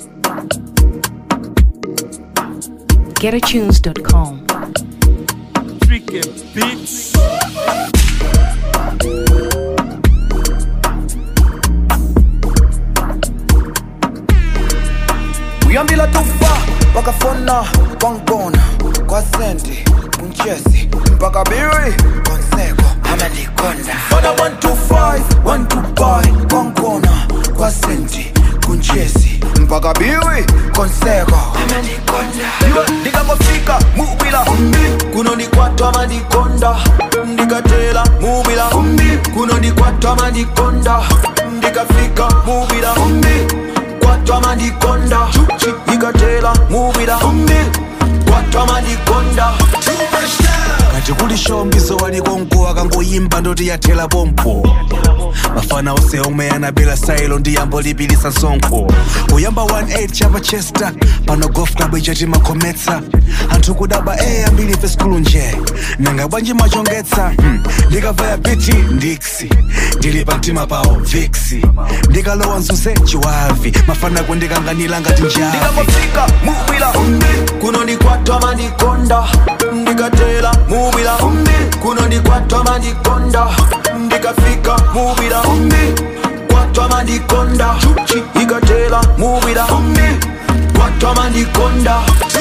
GetAtunes.com. Freaking beats. uyambila tufa wakafona kwangibona kwasenti kunchesi mpaka biri konseko amalikonda fona 125 125 kwangibona kwasenti kunchesi mpaka biri konseko amalikonda ndikangofika mubila kunonikwatwa malikonda ndikatela mubila kunonikwatwa malikonda ndikafika mubila kwatwa malikonda ikatela mubila kwatwa malikonda kati kuli shombiso walikonko akangoyimba ndoti yathela pompo mafana ose omwe anabela sailo ndiyambo lipilisa sonkho kuyamba 18 chapa chester pano golf club ichati makhometsa anthu kudaba e ambiri fe skulu nje nanga bwanji machongetsa hmm. ndikavaya biti ndiksi ndili pa mtima pawo viksi ndikalowa mzuze chiwavi mafana kundikanganira ngati njavi ndikangofika mubila kunonikwatwa malikonda ndikatela mubila kunonikwatwa malikonda ndikafika mubila kwatwa malikonda ikatela mubila kwatwa malikonda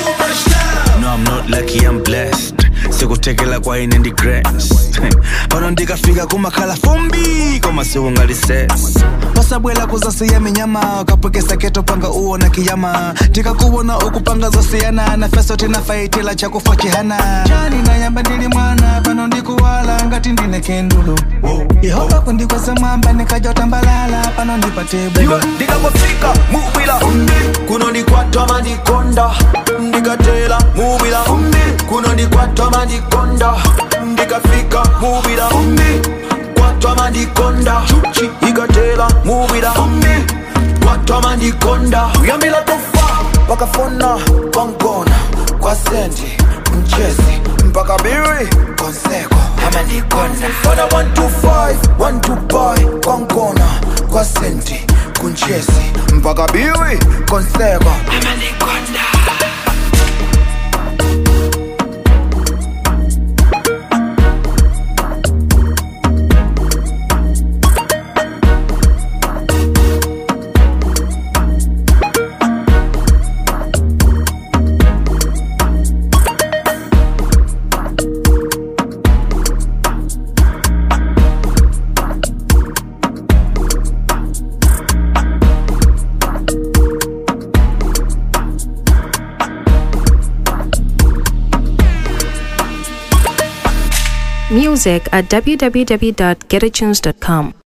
No, I'm not lucky, I'm blessed. sikutekela kwa ine ndi grace pano ndikafika kumakhala fumbi koma siungalises pasabwela kuzasiya minyama kapwekesa keto panga uona kiyama tikakuwona ukupanga zosiyana na feso tinafaitila chakufa chihana chani nayamba ndili mwana pano ndikuwala ngati ndine kendulo yehova kundikweza mwamba nikajotambalala pano ndipate bulo ndikangofika mubila kunonikwatwa malikonda ndikatela mubila kunonikwatwa malikonda ndikafika mubila kwatwa malikonda ikatela mubila kwatwa malikonda uyambila tofa wakafona kwangona kwa sendi mchezi mpaka biri konseko amalikonda fona 125 125 kwangona kwa sendi kunchezi mpaka biri konseko amalikonda Music at www.getatunes.com.